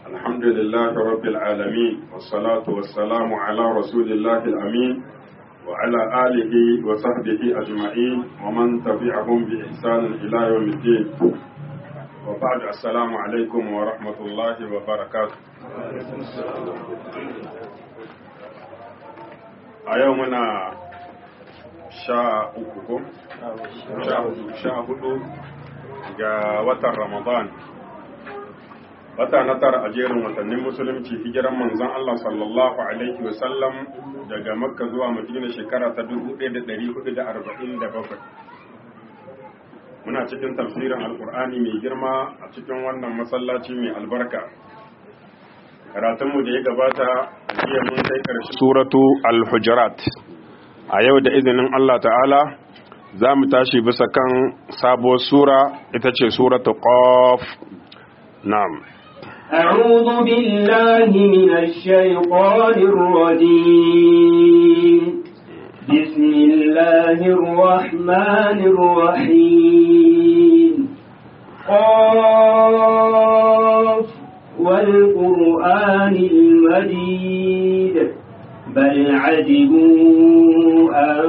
الحمد لله رب العالمين والصلاة والسلام على رسول الله الأمين وعلى آله وصحبه أجمعين ومن تبعهم بإحسان إلى يوم الدين وبعد السلام عليكم ورحمة الله وبركاته أيومنا sha uku ko? sha hudu ga watan ramadan wata na tara a jerin watannin musulunci hijiran manzon Allah sallallahu alaihi wasallam daga makka zuwa madina shekara ta 1447 muna cikin tafsirin alkur'ani mai girma a cikin wannan masallaci mai albarka karatunmu da ya gabata jiya mun kai karshe suratu al-hujurat a yau da izinin Allah ta'ala za mu tashi bisa kan sabuwar sura ita ce suratu qaf na'am أعوذ بالله من الشيطان الرجيم بسم الله الرحمن الرحيم قاف والقرآن المجيد بل عجبوا أن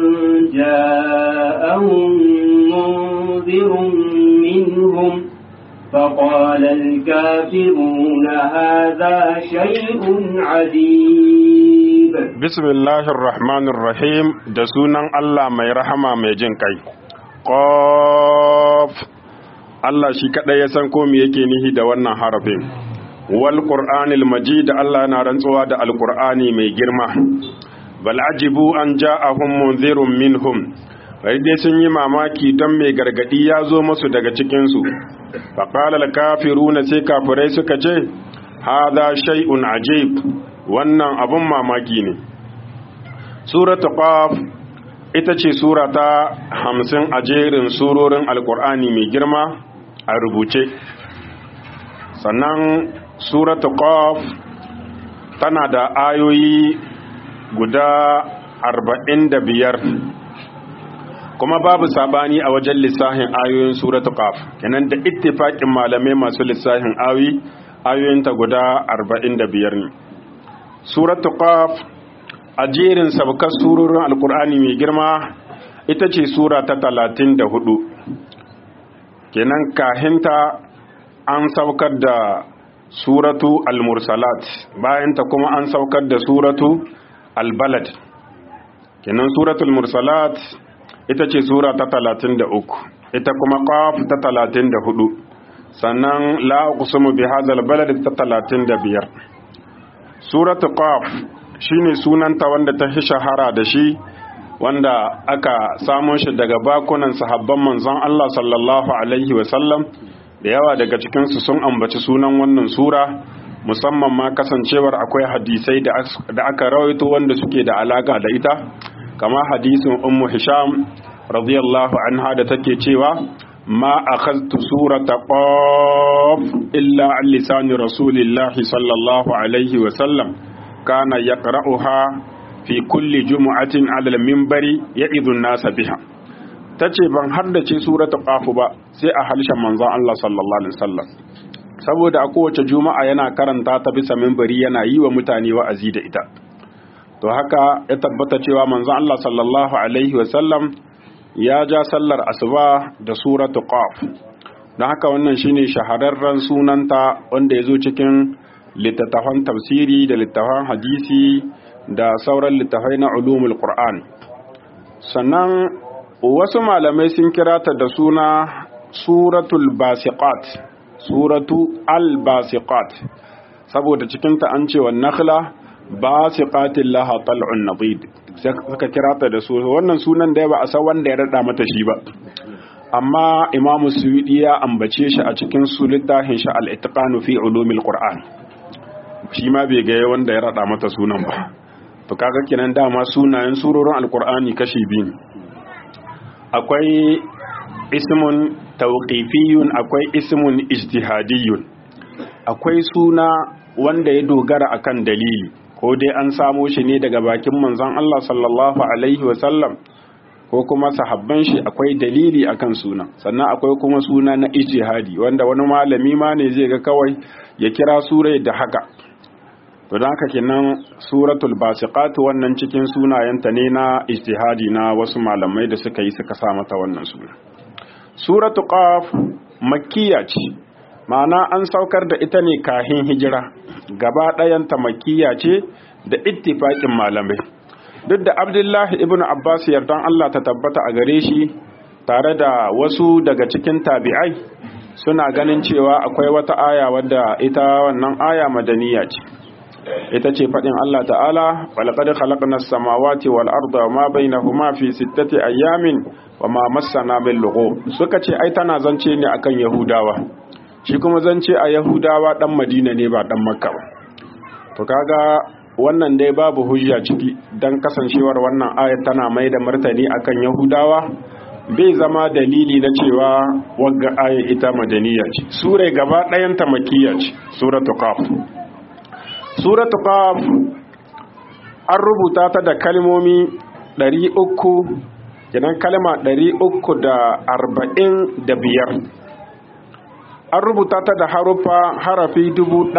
جاءهم منذر منهم فقال الكافرون هذا شيء عجيب بسم الله الرحمن الرحيم da sunan Allah mai rahama mai jin kai qaf Allah shi kadai ya san ko me yake nihi da wannan harafin wal qur'anil majid Allah yana rantsuwa da alqur'ani mai girma bal ajibu an ja'ahum munzirun minhum bai dai sun yi mamaki don mai gargadi ya zo musu daga cikin su faqala al kafiruna sai kafirai suka ce hadha shay'un ajib wannan abun mamaki ne suratu qaf ita ce sura ta hamsin a jerin surorin alqur'ani mai girma a rubuce sannan suratu qaf tana da ayoyi guda arba'in da biyar kuma babu sabani a wajen lissahin ayoyin suratu qaf kenan da ittifaqin malamai masu lissahin ayoyi ayoyinta guda arba'in da biyar ne suratu qaf a jerin sabkar surorin alkur'ani mai girma ita ce sura ta talatin da hudu kenan kahinta an saukar da suratu al-mursalat bayan ta kuma an saukar da suratu al-balad kenan suratul mursalat ita ce sura ta talatin da uku ita kuma qaf ta talatin da hudu sannan la uqsimu bi hadzal balad ta talatin da biyar suratu qaf shine sunanta wanda ta fi shahara da shi wanda aka samo shi daga bakunan sahabban manzon Allah sallallahu alaihi wa sallam da yawa daga cikinsu sun ambaci sunan wannan sura musamman ma kasancewar akwai hadisai da aka rawaito wanda suke da alaka da ita kama hadisin ummu hisham radiyallahu anha da take cewa ma akhadtu surata qaf illa an lisani rasulillahi sallallahu alaihi wa sallam kana yaqra'uha fi kulli jumu'atin 'ala al-minbari ya'idhu an-nasa biha ta ce ban haddace surata qafu ba sai a harshen manzon Allah sallallahu alaihi wasallam saboda a kowace juma'a yana karanta ta bisa minbari yana yi wa mutane wa'azi da ita to haka ya tabbata cewa manzon Allah sallallahu alaihi wasallam ya ja sallar asuba da suratu qaf don haka wannan shine shahararren sunanta wanda ya zo cikin littattafan tafsiri da littattafan hadisi da sauran littattafai na ulumul qur'an sannan wasu malamai sun kira ta da suna suratul basiqat suratu al-basiqat saboda cikinta an ce wa nakhla basiqatin laha tal'un nadid suka kira ta da su wannan sunan da ba a san wanda ya rada mata shi ba amma imamu suyudi ya ambace shi a cikin su littafin shi al-itqanu fi ulumil qur'an shi ma bai ga wanda ya rada mata sunan ba to kaga kenan dama sunayen surorin alqur'ani kashi biyu akwai ismun tauqifiyun akwai ismun ijtihadiyun akwai suna wanda ya dogara akan dalili ko dai an samo shi ne daga bakin manzon Allah sallallahu alaihi wasallam ko kuma sahabban shi akwai dalili akan suna sannan akwai kuma suna na ijtihadi wanda wani malami ma ne zai ga kawai ya kira surai da haka to don haka kenan suratul basiqat wannan cikin sunayenta ne na ijtihadi na wasu malamai da suka yi suka sa mata wannan suna suratul qaf makkiya ce ma'ana an saukar da ita ne kahin hijira gaba ɗayanta makkiya ce da ittifaƙin malamai duk da abdullahi ibn abbas yardan allah ta tabbata a gare shi tare da wasu daga cikin tabi'ai suna ganin cewa akwai wata aya wadda ita wannan aya madaniya ce ita ce faɗin Allah ta'ala walaqad khalaqna as-samawati wal arda wa ma bainahuma fi sittati ayyamin wa ma massana min lughub suka ce ai tana zance ne akan yahudawa shi kuma zance a yahudawa dan madina ne ba dan makka ba to kaga wannan dai babu hujja ciki dan kasancewar wannan ayat tana mai da martani akan yahudawa bai zama dalili na cewa wagga aya ita madaniya ce sura gaba ɗayanta makiyya ce suratul qaf suratul qaf an rubuta ta da kalmomi 300 kenan kalma 345 an rubuta ta da harufa harafi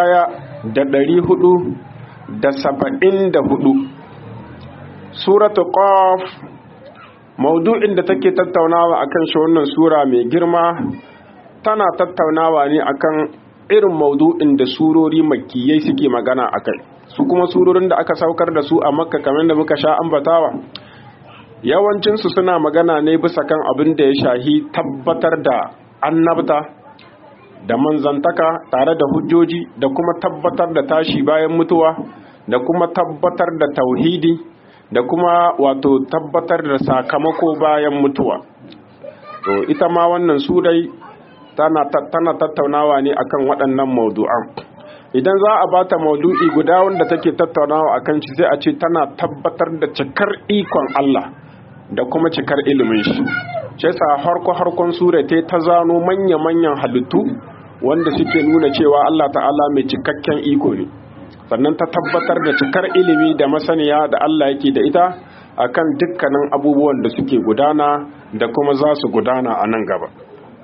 1474 suratul qaf maudu'in da take tattaunawa akan shi wannan sura mai girma tana tattaunawa ne akan irin maudu'in da surori makiyai suke magana akai su kuma surorin da aka saukar da su a makka kamar da muka sha ambatawa yawancinsu suna magana ne bisa kan abin da ya shahi tabbatar da annabta da manzantaka tare da hujjoji da kuma tabbatar da tashi bayan mutuwa da kuma tabbatar da tauhidi da kuma wato tabbatar da sakamako bayan mutuwa to ita ma wannan surai tana, tana tattaunawa ne akan waɗannan maudu'an idan za a bata maudu'i guda wanda take tattaunawa akan shi sai a ce tana tabbatar da cikar ikon Allah da kuma cikar ilimin shi shi yasa harko harkon sura ta ta zano manya manyan halittu wanda suke nuna cewa Allah ta'ala mai cikakken iko ne sannan ta tabbatar da cikar ilimi da masaniya da Allah yake da ita akan dukkanin abubuwan da suke gudana da kuma za su gudana a nan gaba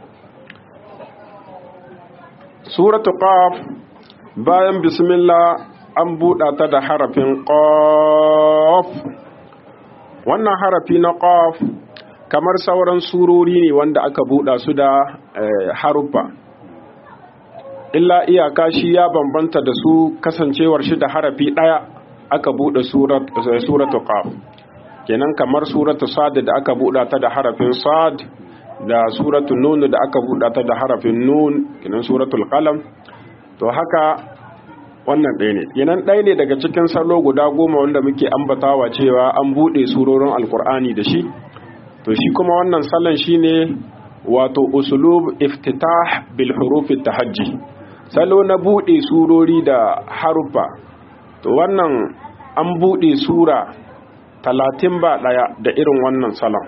suratu qaf bayan bismillah an buɗa ta da harafin qaf wannan harafi na qaf kamar sauran surori ne wanda aka buɗa su da haruffa illa iyaka shi ya bambanta da su kasancewar shi da harafi ɗaya aka buɗe suratu qaf kenan kamar suratu sad da aka buɗa ta da harafin sad da suratu nun da aka buɗa ta da harafin nun kenan suratul qalam to haka wannan ɗaya ne kenan ɗaya ne daga cikin salo guda goma wanda muke ambatawa cewa an buɗe surorin alkur'ani da shi to shi kuma wannan salon shine wato usulub iftitah bil huruf tahajji salo na buɗe surori da harufa to wannan an buɗe sura talatin ba ɗaya da irin wannan salon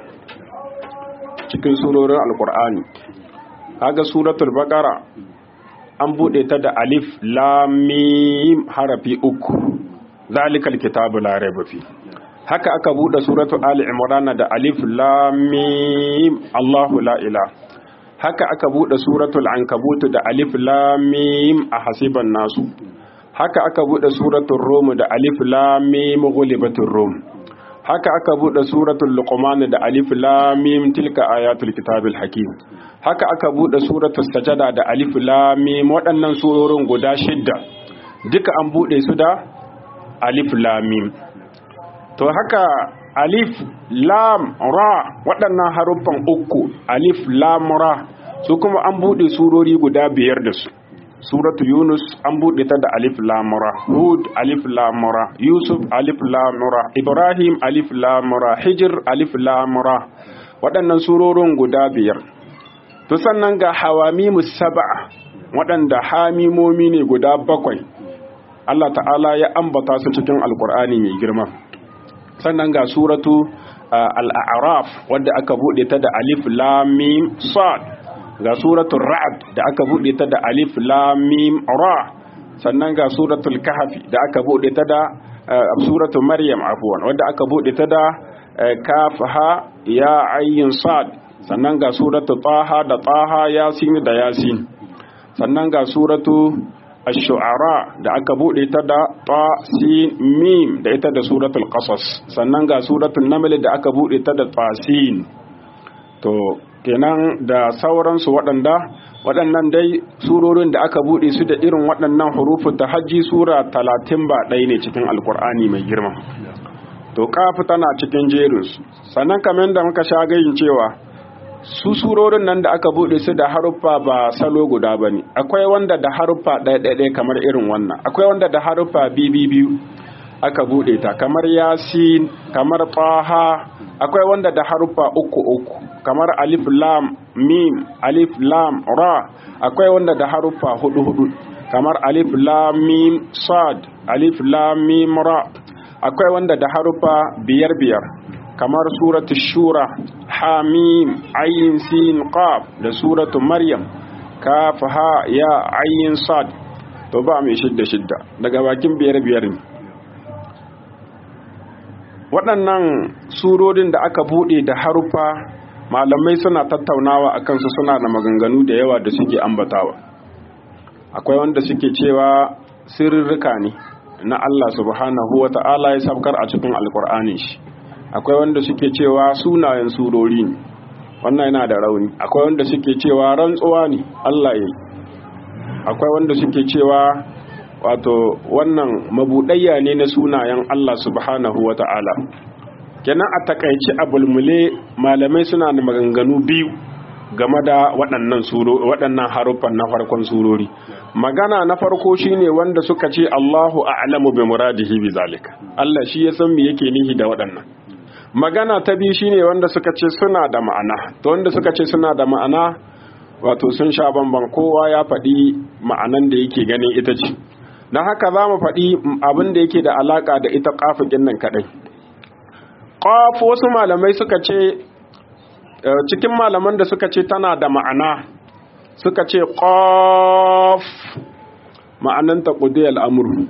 cikin surorin alkur'ani haga suratul baqara an buɗe ta da alif lamim harafi uku zalikal kitabu la raiba fi haka aka buɗe suratul ali imran da alif lamim allahu la ilaha haka aka bude suratul ankabut da alif lam mim a hasiban nasu haka aka bude suratul rum da alif lam mim ghulibatur rum haka aka bude suratul luqman da alif lam mim tilka ayatul kitabil hakim haka aka bude suratul sajada da alif lam mim waɗannan surorin guda shidda duka an bude su da alif lam mim to haka alif lam ra waɗannan haruffan uku alif lam ra su kuma an buɗe surori guda biyar da su suratu yunus an buɗe ta da alif lam ra hud alif lam ra yusuf alif lam ra ibrahim alif lam ra hijr alif lam ra waɗannan surorin guda biyar to sannan ga hawamimus sab'a waɗanda hamimomi ne guda bakwai Allah ta'ala ya ambata su cikin alkur'ani mai girma sannan ga suratu al'araf wadda aka buɗe ta da alif lamim sad ga suratul ra'ad da aka buɗe ta da alif lamim ra sannan ga suratul kahfi da aka buɗe ta da suratul maryam afwan wadda aka buɗe ta da kaf ha ya ayyin sad sannan ga suratul taha da taha yasin da yasin sannan ga suratu ash-shu'ara da aka bude ta da ta sin mim da ita da suratul qasas sannan ga suratul naml da aka bude ta da tasin to kenan da sauransu waɗanda waɗannan dai surorin da aka bude su da irin waɗannan hurufu ta hajji sura talatin ba ɗaya ne cikin alkur'ani mai girma to kafu tana cikin jerinsu sannan kamar da muka sha gayin cewa su surorin nan da aka bude su da haruffa ba salo guda ba ne akwai wanda da haruffa ɗaya-ɗaya kamar irin wannan akwai wanda da haruffa biyu aka bude ta kamar yasin kamar taha akwai wanda da haruffa uku uku kamar alif lam mim alif lam ra akwai wanda da haruffa hudu hudu kamar alif lam mim sad alif lam mim ra akwai wanda da haruffa biyar biyar kamar suratu shura hamim ayin sin qaf da suratu maryam kaf ha ya ayin sad to ba mai shidda shidda daga bakin biyar biyar ne waɗannan surorin da aka buɗe da haruffa malamai suna tattaunawa a kansu suna da maganganu da yawa da suke ambatawa akwai wanda suke cewa sirrika ne na Allah subhanahu wa ta'ala ya sabkar a cikin alkur'anin shi akwai wanda suke cewa sunayen surori ne wannan yana da rauni akwai wanda suke cewa rantsuwa ne Allah ya yi akwai wanda suke cewa wato wannan mabuɗayya ne na sunayen Allah subhanahu wa ta'ala kenan a takaici a bulmule malamai suna da maganganu biyu game da waɗannan waɗannan haruffan na farkon surori magana na farko shine wanda suka ce Allahu a'lamu bi muradihi bi zalika Allah shi ya san me yake nihi da waɗannan magana ta biyu shine wanda suka ce suna da ma'ana to wanda suka ce suna da ma'ana wato sun sha bamban kowa ya faɗi ma'anan da yake ganin ita ce don haka za mu faɗi abin da yake da alaƙa da ita ƙafikin nan kaɗai ƙaf wasu malamai suka ce cikin malaman da suka ce tana da ma'ana suka ce ƙaf ma'ananta ƙudiyar amuru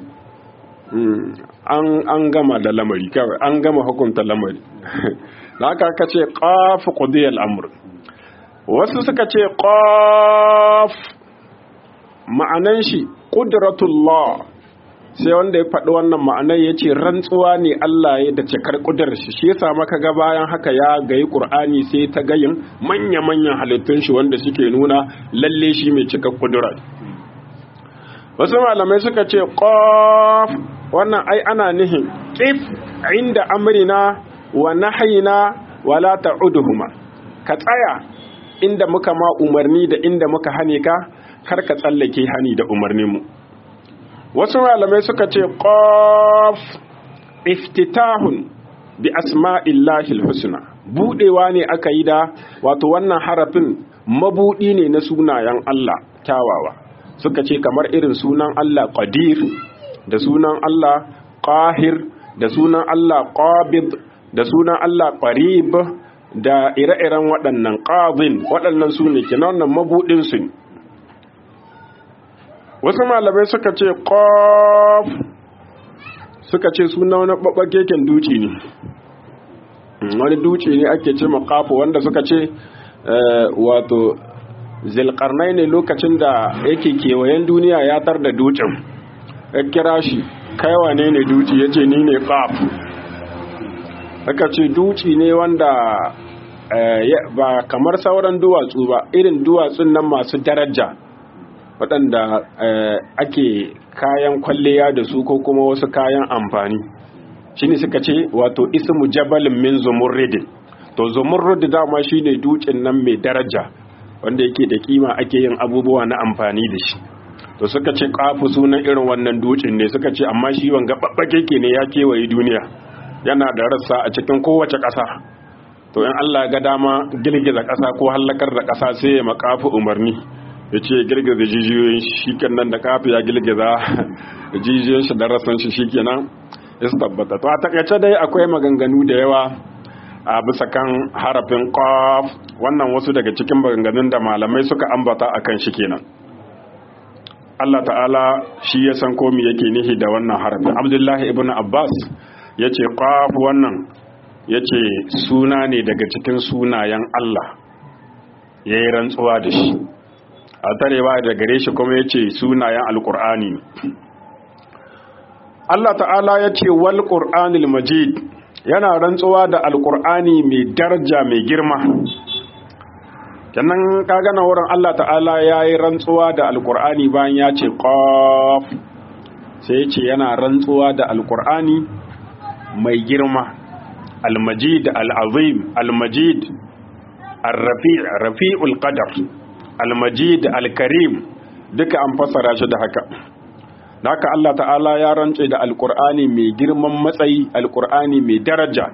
an gama da lamari kawai an gama hukunta lamari da haka aka ce ƙaf ƙudiyar amuru wasu suka ce ƙaf ma'anan shi ƙudratullah sai wanda ya faɗi wannan ma'anar ya ce rantsuwa ne Allah ya da cikar ƙudar shi shi yasa maka ga bayan haka ya gayi ƙur'ani sai ta gayin manya-manyan halittun shi wanda suke nuna lalle shi mai cikar ƙudura wasu malamai suka ce ƙof wannan ai ana nihin ƙif inda amrina wa nahayina wala ta'uduhuma ka tsaya inda muka ma umarni da inda muka hane ka kar ka tsallake hani da umarninmu wasu malamai suka ce ƙof iftitahun bi asma'illahi husna budewa ne aka yi da wato wannan harafin mabudi ne na sunayen Allah kyawawa suka ce kamar irin sunan Allah qadir da sunan Allah qahir da sunan Allah qabid da sunan Allah qarib da ire-iren waɗannan qadin waɗannan su ne kenan wannan mabudin su ne wasu malamai suka ce ƙof suka ce suna wani ɓaɓɓakeken duci ne wani duci ne ake ce makafu wanda suka ce wato zilkarnai ne lokacin da yake kewayen duniya ya tar da ducin ya kira shi kaiwa ne ne duci ya ce ni ne ƙaf aka ce duci ne wanda ba kamar sauran duwatsu ba irin duwatsun nan masu daraja waɗanda ake kayan kwalliya da su ko kuma wasu kayan amfani shi ne suka ce wato ismu jabalin min zumurridin to zumurrid dama shi ne dutsen nan mai daraja wanda yake da kima ake yin abubuwa na amfani da shi to suka ce kafu sunan irin wannan dutsen ne suka ce amma shi wanga babbake ke ne ya kewaye duniya yana da rassa a cikin kowace ƙasa to in Allah ga dama girgiza ƙasa ko hallakar da ƙasa sai ya makafu umarni ya ce girgiza jijiyoyin shi nan da kafi ya girgiza jijiyoyin shi da rasan shi shi kenan ya tabbata to a takaice dai akwai maganganu da yawa a bisa kan harafin qaf wannan wasu daga cikin maganganun da malamai suka ambata akan shi kenan Allah ta'ala shi ya san komi yake nihi da wannan harafin Abdullahi ibn Abbas ya ce qaf wannan ya ce suna ne daga cikin sunayen Allah ya yi rantsuwa da shi a tarewa da gare shi kuma ya ce sunayen alkur'ani Allah ta'ala ya ce wal qur'anil majid yana rantsuwa da alkur'ani mai daraja mai girma kenan kaga na wurin Allah ta'ala ya yi rantsuwa da alkur'ani bayan ya ce qaf sai ya ce yana rantsuwa da alkur'ani mai girma almajid al'azim almajid الرفيع رفيع القدر المجيد الكريم duka an fassara shi da haka haka Allah ta'ala ya rantse da alkur'ani mai girman matsayi alkur'ani mai daraja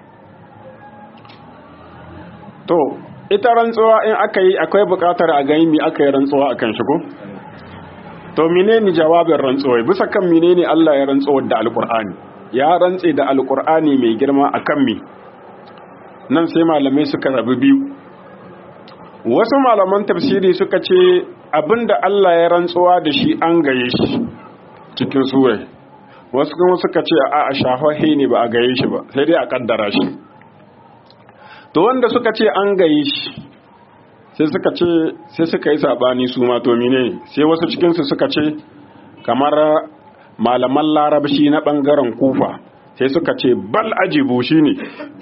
to ita rantsuwa in aka yi akwai bukatar a gani mi aka yi rantsuwa akan shigo to menene jawabin rantsuwa bisa kan menene Allah ya rantsuwa da alkur'ani ya rantse da alkur'ani mai girma akan mi nan sai malamai suka rabu biyu wasu malaman tafsiri suka ce abinda Allah ya rantsuwa da shi an gaye shi cikin surai wasu kuma suka ce a a shafahe ne ba a gaye shi ba sai dai a kaddara shi to wanda suka ce an gaye shi sai suka ce sai suka yi sabani su ma to mine sai wasu cikin su suka ce kamar malaman larabci na bangaren kufa sai suka ce bal ajibu shine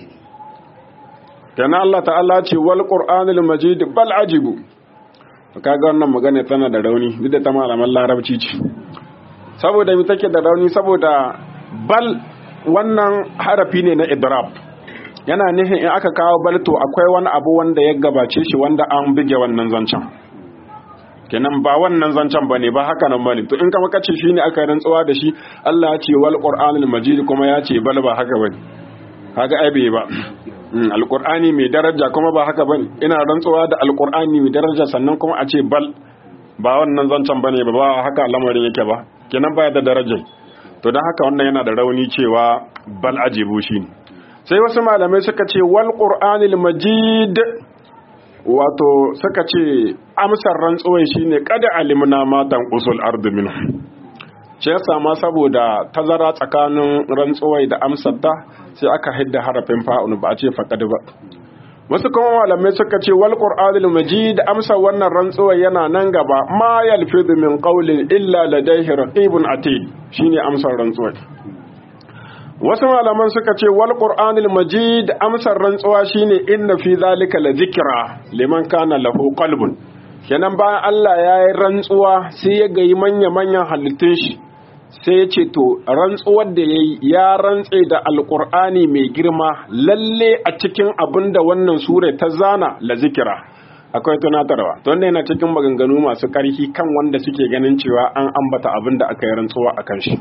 kana Allah ta'ala ce wal qur'anil majid bal ajibu kaga wannan magana tana da rauni duk da ta malaman larabci ce saboda mi take da rauni saboda bal wannan harafi ne na idrab yana nufin in aka kawo bal to akwai wani abu wanda ya gabace shi wanda an bige wannan zancen kenan ba wannan zancen bane ba haka nan bane to in kama kace shine aka rantsuwa da shi Allah ya ce wal qur'anil majid kuma ya ce bal ba haka bane kaga ai bai ba alkur'ani mai daraja kuma ba haka bane ina rantsuwa da alkur'ani mai daraja sannan kuma a ce bal ba wannan zancen bane ba ba haka lamarin yake ba kenan baya da daraja to dan haka wannan yana da rauni cewa bal ajibu shi sai wasu malamai suka ce wal qur'anil majid wato suka ce amsar rantsuwai shine kada alimna matan usul ardu minhu shi yasa ma saboda tazara tsakanin rantsuwai da amsar ta sai aka hidda harafin fa'un ba a ce faqad ba wasu kuma malamai suka ce wal qur'anil majid amsa wannan rantsuwa yana nan gaba ma yalfidu min qawlin illa ladayhi raqibun atid shine amsar rantsuwa wasu malaman suka ce wal qur'anil majid amsar rantsuwa shine inna fi zalika la zikra liman kana lahu qalbun kenan bayan Allah ya yi rantsuwa sai ya gayi manya manyan halittun shi sai ya ce to rantsuwar da ya yi ya rantse da alkur'ani mai girma lalle a cikin abin da wannan sura ta zana la zikira akwai tunatarwa to wannan yana cikin maganganu masu ƙarfi kan wanda suke ganin cewa an ambata abin da aka yi rantsuwa a kan shi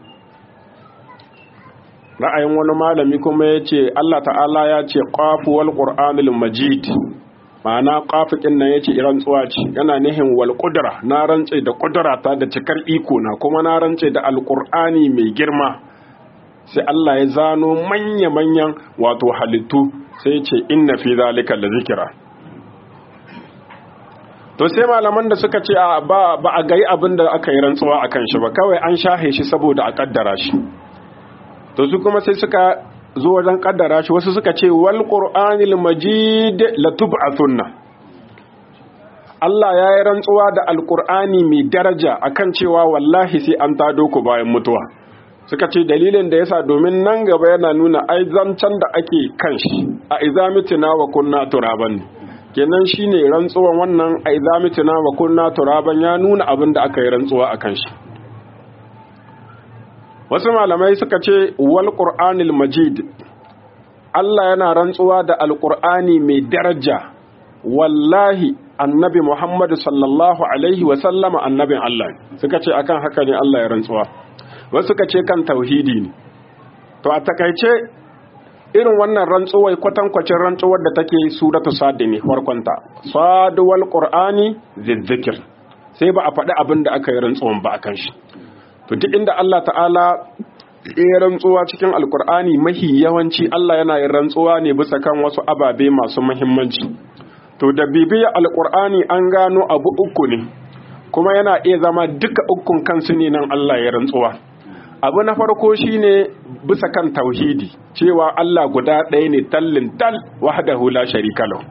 ra'ayin wani malami kuma ya ce Allah ta'ala ya ce qafuwal qur'anil majid ma'ana ƙafiƙin nan yace rantsuwa ce yana nihin wal qudra na rantse da qudra ta da cikar iko na kuma na rantse da alqur'ani mai girma sai Allah ya zano manya manyan wato halittu sai yace inna fi zalika la zikra to sai malaman da suka ce ba ba a gai abin da aka yi rantsuwa akan shi ba kawai an shahe shi saboda a kaddara shi to su kuma sai suka zo wajen kaddara shi wasu suka ce wal qur'anil majid latub'athunna Allah ya yi rantsuwa da alqur'ani mai daraja akan cewa wallahi sai an tado ku bayan mutuwa suka ce dalilin da yasa domin nan gaba yana nuna ai zancan da ake kan shi a izamitina wa kunna turaban kenan shine rantsuwan wannan a izamitina wa kunna turaban ya nuna abin da aka yi rantsuwa akan shi wasu malamai suka ce wal qur'anil majid Allah yana rantsuwa da alqur'ani mai daraja wallahi annabi Muhammad sallallahu alaihi wa sallama annabin Allah suka ce akan haka ne Allah ya rantsuwa wasu suka ce kan tauhidi ne to a takaice irin wannan rantsuwai kwatankwacin rantsuwar da take suratu sad ne farkonta sad wal qur'ani zizzikir sai ba a faɗi abin da aka yi rantsuwan ba akan shi to duk inda Allah ta'ala ya rantsuwa cikin alkur'ani mahi yawanci Allah yana yin rantsuwa ne bisa kan wasu ababe masu muhimmanci to da bibiya alkur'ani an gano abu uku ne kuma yana iya zama duka ukun kansu ne nan Allah ya rantsuwa abu na farko shine bisa kan tauhidi cewa Allah guda ɗaya ne tallin tal wahdahu la sharika lahu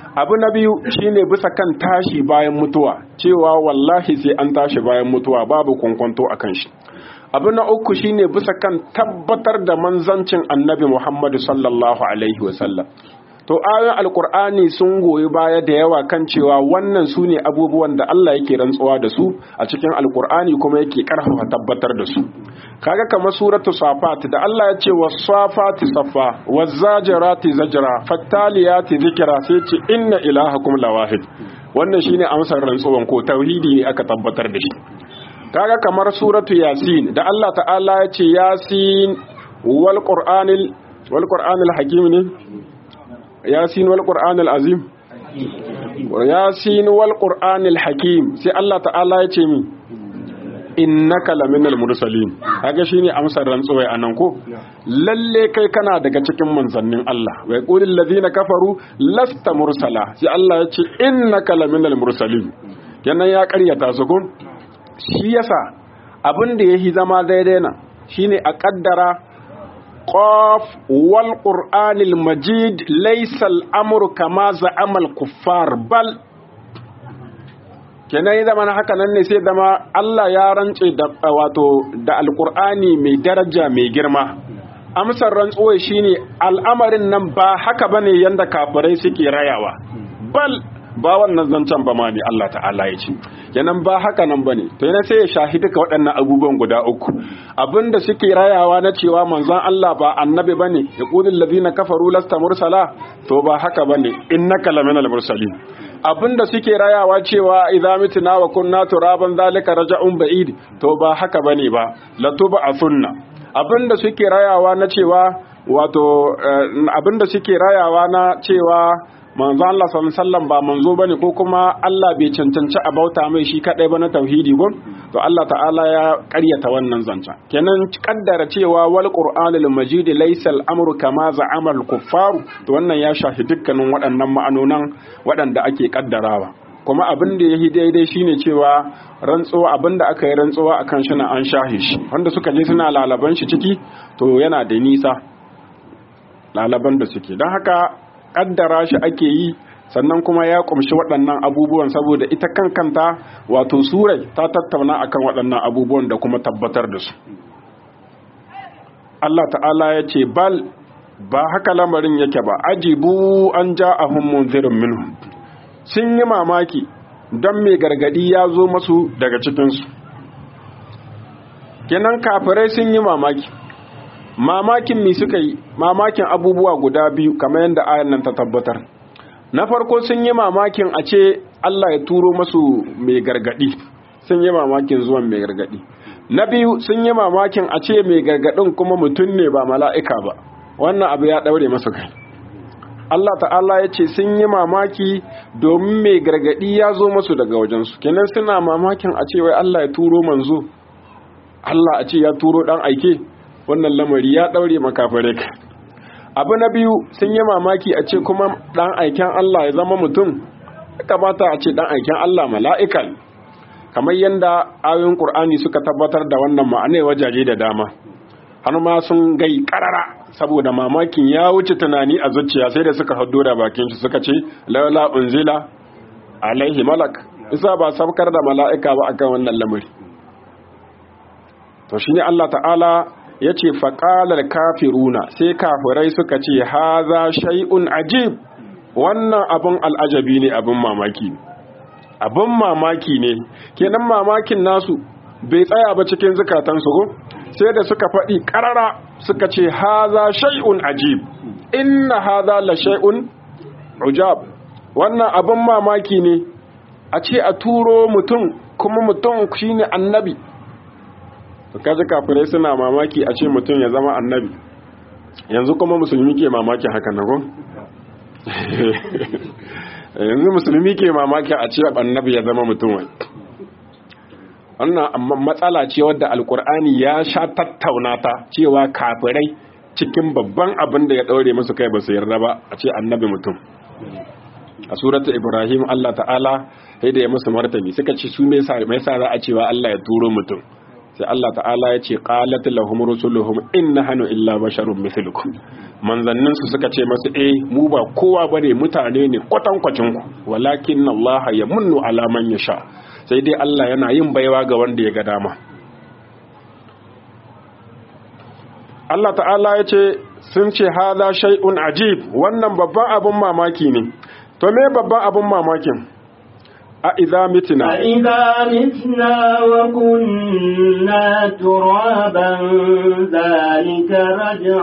abu na biyu shine bisa kan tashi bayan mutuwa cewa wallahi sai an tashi bayan mutuwa babu kwankwanto akan shi abu na uku shine bisa kan tabbatar da manzancin annabi Muhammadu sallallahu alaihi wasallam to ayoyin alkur'ani sun goyi baya da yawa kan cewa wannan su ne abubuwan da Allah yake rantsuwa da su a cikin alkur'ani kuma yake karfafa tabbatar da su kaga kamar suratu safat da Allah ya ce was-safati safa waz-zajirati zajra fattaliyati zikra sai ce inna ilahakum lawahid wannan shine amsar rantsuwan ko tauhidi ne aka tabbatar da shi kaga kamar suratu yasin da Allah ta'ala ya ce yasin wal qur'anil wal qur'anil hakim ne yasin wal qur'anil azim yasin wal qur'anil hakim sai Allah ta'ala ya ce mi innaka laminal mursalin kaga shine amsar rantsuwai anan ko lalle kai kana daga cikin manzannin Allah wa yaqulul ladina kafaru lasta mursala sai Allah ya ce innaka laminal mursalin kenan ya karyata su ko shi yasa abin da yahi zama daidai na shine a kaddara qaf wal qur'anil majid laysa al-amru kama za'ama al-kuffar bal kenan ya zama haka nan ne sai zama Allah ya rantse da wato da alqur'ani mai daraja mai girma amsar rantsuwa shine al'amarin nan ba haka bane yanda kafirai suke rayawa bal ba wannan zancen ba ma ne Allah ta'ala ya ce kenan ba haka nan bane to yana sai ya shahidi ka waɗannan abubuwan guda uku abinda suke rayawa na cewa manzon Allah ba annabi bane yaqulul ladina kafaru lasta mursala to ba haka bane innaka laminal mursalin abinda suke rayawa cewa idza mitna wa kunna turaban zalika raja'un ba'id to ba haka bane ba latuba asunna abinda suke rayawa na cewa wato abinda suke rayawa na cewa manzo Allah sallallahu ba manzo bane ko kuma Allah bai cancanci a bauta mai shi kadai ba na tauhidi gon to Allah ta'ala ya ƙaryata wannan zancen kenan kaddara cewa wal qur'anul majid laysa al-amru kama za'ama al-kuffar to wannan ya shafi dukkanin waɗannan ma'anonan waɗanda ake kaddarawa kuma abin da yayi daidai shine cewa rantsuwa abin da aka yi rantsuwa akan shi na an shahi shi wanda suka je suna lalaban shi ciki to yana da nisa lalaban da suke don haka kaddara shi ake yi sannan kuma ya kumshi waɗannan abubuwan saboda ita kan kanta wato surai ta tattauna akan waɗannan abubuwan da kuma tabbatar da su Allah ta'ala ya ce bal ba haka lamarin yake ba ajibu an ja'ahum munzirin minhu sun yi mamaki don mai gargadi ya zo masu daga cikinsu kenan kafirai sun yi mamaki mamakin mi suka yi mamakin abubuwa guda biyu kamar yadda ayan nan ta tabbatar na farko sun yi mamakin a ce Allah ya turo masu mai gargadi sun yi mamakin zuwan mai gargadi na biyu sun yi mamakin a ce mai gargadin kuma mutum ne ba mala'ika ba wannan abu ya daure masu kai Allah ta'ala ya ce sun yi mamaki domin mai gargadi ya zo masu daga wajensu kenan suna mamakin a ce wai Allah ya turo manzo Allah a ce ya turo dan aike wannan lamari ya daure makafare ka abu na biyu sun yi mamaki a ce kuma dan aiken Allah ya zama mutum kamata a ce dan aiken Allah mala'ika kamar yadda ayoyin Qur'ani suka tabbatar da wannan ma'anai wajaje da dama har ma sun gai karara saboda mamakin ya wuce tunani a zuciya sai da suka haddo da bakin shi suka ce laula unzila alaihi malak isa ba sabkar da mala'ika ba akan wannan lamari to shine Allah ta'ala ya ce faƙalar kafiruna sai kafirai suka ce haza shay'un ajib wannan abin al'ajabi ne abin mamaki abin mamaki ne kenan mamakin nasu bai tsaya ba cikin zukatansu ko sai da suka faɗi ƙarara suka ce haza shay'un ajib inna haza la shay'un ujab wannan abin mamaki ne a ce a turo mutum kuma mutum shine annabi to kaji kafirai suna mamaki a ce mutum ya zama annabi yanzu kuma musulmi ke mamaki haka na gon yanzu musulmi ke mamaki a ce annabi ya zama mutum wai wannan matsala ce wadda alkur'ani ya sha tattauna ta cewa kafirai cikin babban abin da ya daure musu kai ba su yarda ba a ce annabi mutum a suratu ibrahim allah ta'ala sai da ya musu martani suka ce su me yasa za a cewa allah ya turo mutum sai Allah ta'ala ya ce qalat lahum rusuluhum inna hanu illa basharun mithlukum manzannin su suka ce masu eh mu ba kowa bane mutane ne kwatankwacin ku walakin Allah yamunnu ala man yasha sai dai Allah yana yin baiwa ga wanda ya ga dama Allah ta'ala ya ce sun ce hada shay'un ajib wannan babban abun mamaki ne to me babban abun mamakin a idza mitna أإذا متنا وكنا ترابا ذلك رجع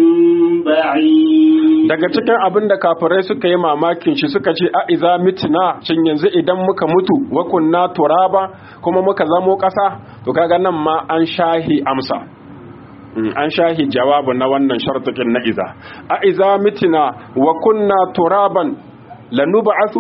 بعيد daga cikin abin da kafirai suka yi mamakin shi suka ce a iza mitna shin yanzu idan muka mutu wa kunna turaba kuma muka zamo ƙasa to kaga nan ma an shahi amsa an shahi jawabu na wannan shartukin na iza a iza mitna wa kunna turaban lanub'athu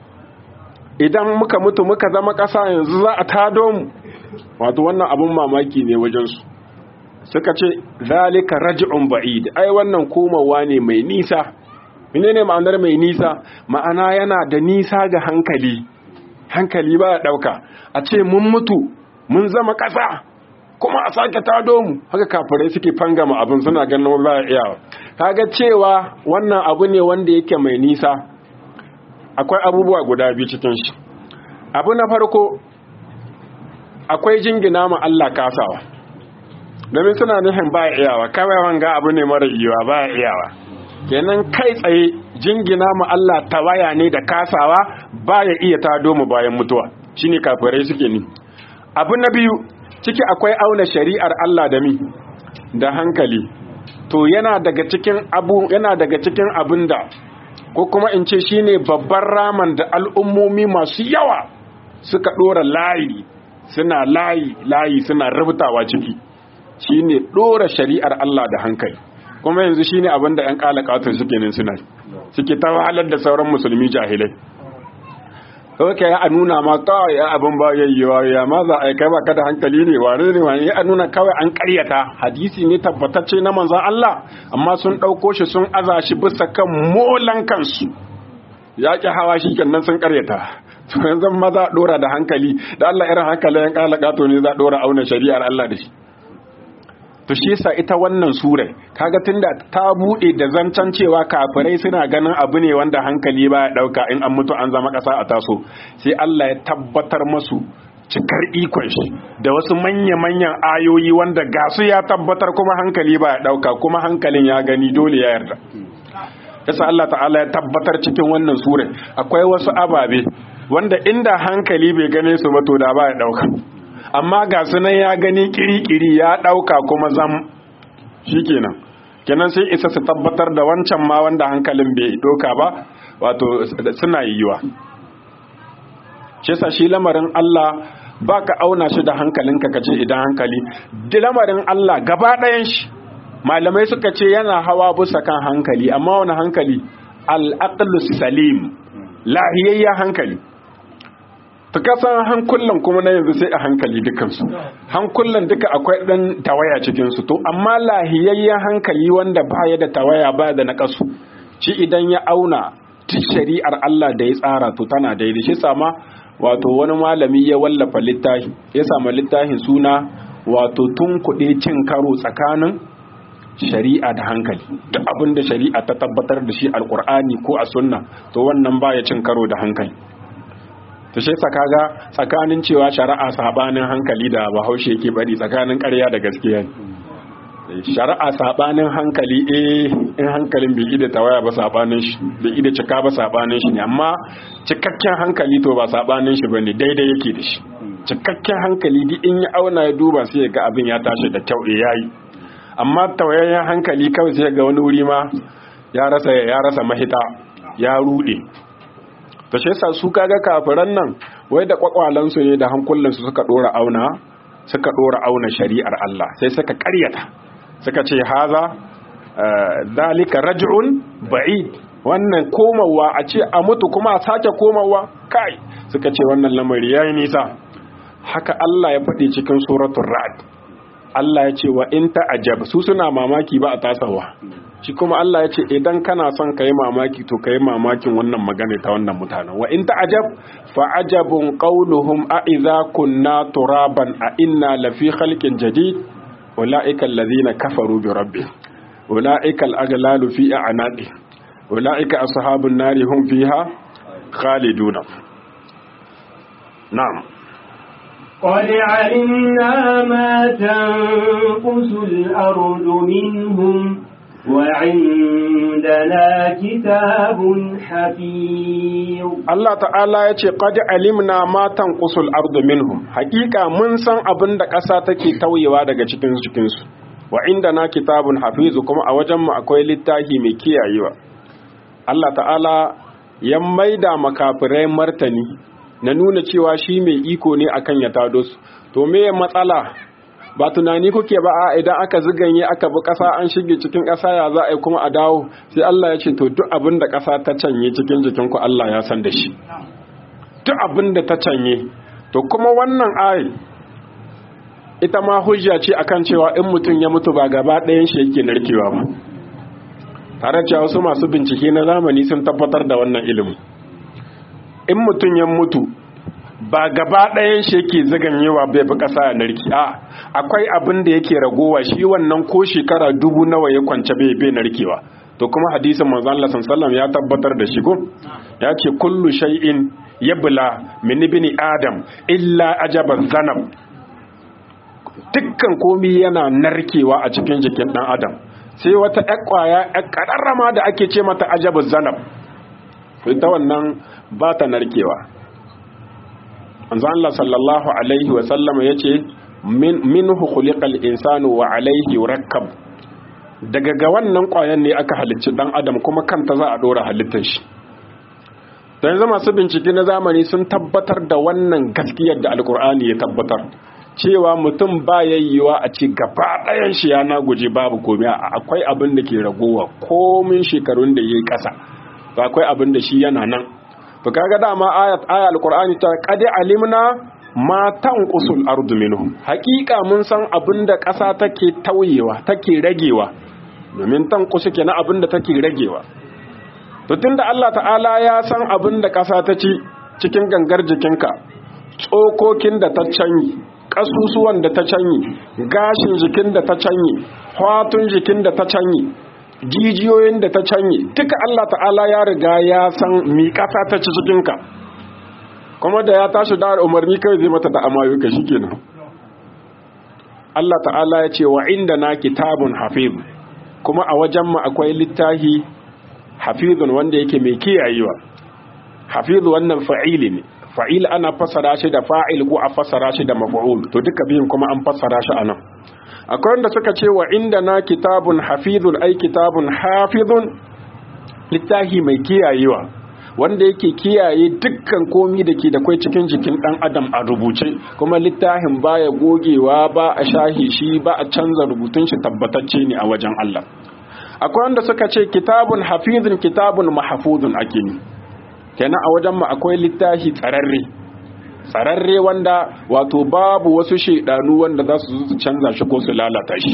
idan muka mutu muka zama ƙasa yanzu za a tado mu wato wannan abun mamaki ne wajensu suka ce zalika raj'un ba'id ai wannan komawa ne mai nisa menene ma'anar mai nisa ma'ana yana da nisa ga hankali hankali ba ya dauka a ce mun mutu mun zama ƙasa kuma a sake tado mu haka kafirai suke fangama abin suna ganin ba ya iyawa kaga cewa wannan abu ne wanda yake mai nisa akwai abubuwa guda biyu cikin shi abu na farko akwai jingina ma Allah kasawa domin suna nufin ba iyawa kawai wanga abu ne mara yiwa ba iyawa kenan kai tsaye jingina ma Allah tawaya ne da kasawa ba ya iya tado mu bayan mutuwa shine kafirai suke ni abu na biyu ciki akwai auna shari'ar Allah da mi da hankali to yana daga cikin abu yana daga cikin abinda ko kuma in ce shine babban raman da al'ummomi masu yawa suka dora layi suna layi layi suna rubutawa ciki shine dora shari'ar Allah da hankali kuma yanzu shine abin da ƴan kalakatun suke nan suna suke ta wahalar da sauran musulmi jahilai kawai ya nuna ma kawai ya abin ba yayyewa ya ma za a kai ba ka da hankali ne wane ne wane ya nuna kawai an karyata hadisi ne tabbatacce na manzan Allah amma sun ɗauko shi sun aza shi bisa kan molan kansu ya ƙi hawa shi kenan sun karyata to yanzu ma za a ɗora da hankali da Allah irin hankalin yan kalakato ne za a ɗora auna shari'ar Allah da shi to shi yasa ita wannan sura kaga tunda ta bude da zancen cewa kafirai suna ganin abu ne wanda hankali ba ya dauka in an mutu an zama kasa a taso sai Allah ya tabbatar masu cikar ikon shi da wasu manya-manyan ayoyi wanda ga su ya tabbatar kuma hankali ba ya dauka kuma hankalin ya gani dole ya yarda yasa Allah ta'ala ya tabbatar cikin wannan sura akwai wasu ababe wanda inda hankali bai gane su ba to da ba ya dauka amma ga sunan ya gani kiri-kiri ya ɗauka kuma zam shi kenan kenan sai isa su tabbatar da wancan ma wanda hankalin bai ɗauka ba wato suna yiwuwa shi sa shi lamarin Allah ba ka auna shi da hankalinka ka ce idan hankali lamarin Allah gaba ɗayan shi malamai suka ce yana hawa bisa kan hankali amma wani hankali al'aqlus salim lahiyayya hankali ta kasan hankulan kuma na yanzu sai a hankali dukansu hankulan duka akwai ɗan tawaya cikinsu to amma lahiyayyen hankali wanda baya da tawaya baya da naƙasu shi idan ya auna duk shari'ar Allah da ya tsara to tana daidai shi sama wato wani malami ya wallafa littafi ya samu littafin suna wato tun kuɗe cin karo tsakanin shari'a da hankali duk abin da shari'a ta tabbatar da shi alkur'ani ko a sunna to wannan baya cin karo da hankali ta shi kaga tsakanin cewa shari'a sabanin hankali da bahaushe yake bari tsakanin ƙarya da gaskiya ne shari'a sabanin hankali eh in hankalin bai ida tawaya ba sabanin shi bai ida cika ba sabanin shi ne amma cikakken hankali to ba sabanin shi bane daidai yake da shi cikakken hankali duk in ya auna ya duba sai ya ga abin ya tashi da kyau eh yayi amma tawayayyen hankali kawai sai ga wani wuri ma ya rasa ya rasa mahita ya rude ta shi yasa su kaga kafiran nan wai da kwakwalansu ne da hankulansu suka dora auna suka dora auna shari'ar Allah sai suka karyata suka ce haza dalika raj'un ba'id wannan komawa a ce a mutu kuma a sake komawa kai suka ce wannan lamari yayi nisa haka Allah ya faɗi cikin suratul ra'd Allah ya ce wa in ta'ajab su suna mamaki ba a tasawa shi kuma Allah ya ce idan kana son ka yi mamaki to ka yi mamakin wannan magana ta wannan mutanen wa in ta'ajab fa ajabun qawluhum a idza kunna turaban a inna lafi khalqin jadid ulaika alladhina kafaru bi rabbihim ulaika al-aghlalu fi a'naqi ulaika ashabun nari hum fiha khaliduna na'am قد علمنا ما تنقص الأرض منهم وعندنا كتاب حفيظ Allah ta'ala ya ce qad alimna ma tanqusul ardu minhum hakika mun san abin da ƙasa take tauyewa daga cikin cikin su wa indana kitabun hafizu kuma a wajen mu akwai littafi mai kiyayewa Allah ta'ala ya maida makafirai martani na nuna cewa shi mai iko ne akan ya tado su to me matsala ba tunani kuke ba a idan aka ziganye aka bi ƙasa an shige cikin ƙasa ya za a yi kuma a dawo sai Allah ya ce to duk abin da ƙasa ta canye cikin jikinku Allah ya san da shi duk abin da ta canye to kuma wannan ayi ita ma hujja ce akan cewa in mutum ya mutu ba gaba ɗayan shi yake narkewa ba tare cewa wasu masu bincike na zamani sun tabbatar da wannan ilimin in mutum ya mutu ba gaba ɗayan shi yake zaganyewa bai fi ƙasa ya narki a akwai abin da yake ragowa shi wannan ko shekara dubu nawa ya kwance bai bai narkewa to kuma hadisin manzon Allah sallallahu ya tabbatar da shi ko ya ce kullu shay'in yabla min ibni adam illa ajaban zanab dukkan komi yana narkewa a cikin jikin dan adam sai wata ƴar ƙwaya ƴar ƙararrama da ake ce mata ajabu zanab ita wannan ba ta narkewa manzon Allah sallallahu alaihi wa sallam yace min minhu khuliqal insanu wa alaihi yurakkab daga ga wannan ƙwayan ne aka halicci dan adam kuma kanta za a dora halittar shi to yanzu masu bincike na zamani sun tabbatar da wannan gaskiyar da alkur'ani ya tabbatar cewa mutum ba yayyuwa a ci gaba ɗayan shi yana guje babu komai akwai abin da ke ragowa komin shekarun da yayi ƙasa to akwai abin da shi yana nan to kaga dama ayat aya alqur'ani ta qad alimna ma tanqusul ardu minhum haqiqa mun san abinda ƙasa take tauyewa take ragewa domin tanqusu kenan abinda take ragewa to tunda Allah ta'ala ya san abinda ƙasa ta ci cikin gangar jikinka tsokokin da ta canyi ƙasusuwan da ta canyi gashin jikin da ta canyi hatun jikin da ta canyi jijiyoyin da ta canye duka Allah ta'ala ya riga ya san mi kasa ta ci cikinka kuma da ya tashi da umarni kai zai mata da amayuka shikenan Allah ta'ala ya ce wa inda na kitabun hafiz kuma a wajen mu akwai littahi hafizun wanda yake mai kiyayewa hafiz wannan fa'ili ne fa'il ana fassara shi da fa'il ko a fassara shi da maf'ul to duka biyun kuma an fassara shi anan akwai wanda suka ce wa inda na kitabun hafizun ai kitabun hafizun littahi mai kiyayewa wanda yake kiyaye dukkan komi da ke da kwai cikin jikin dan adam a rubuce kuma littafin baya gogewa ba a shahi shi ba a canza rubutun shi tabbatacce ne a wajen Allah akwai wanda suka ce kitabun hafizun kitabun mahfuzun ake ni kenan a wajen mu akwai littafi tsararre tsararre wanda wato babu wasu shaidanu wanda za su su canza shi ko su lalata shi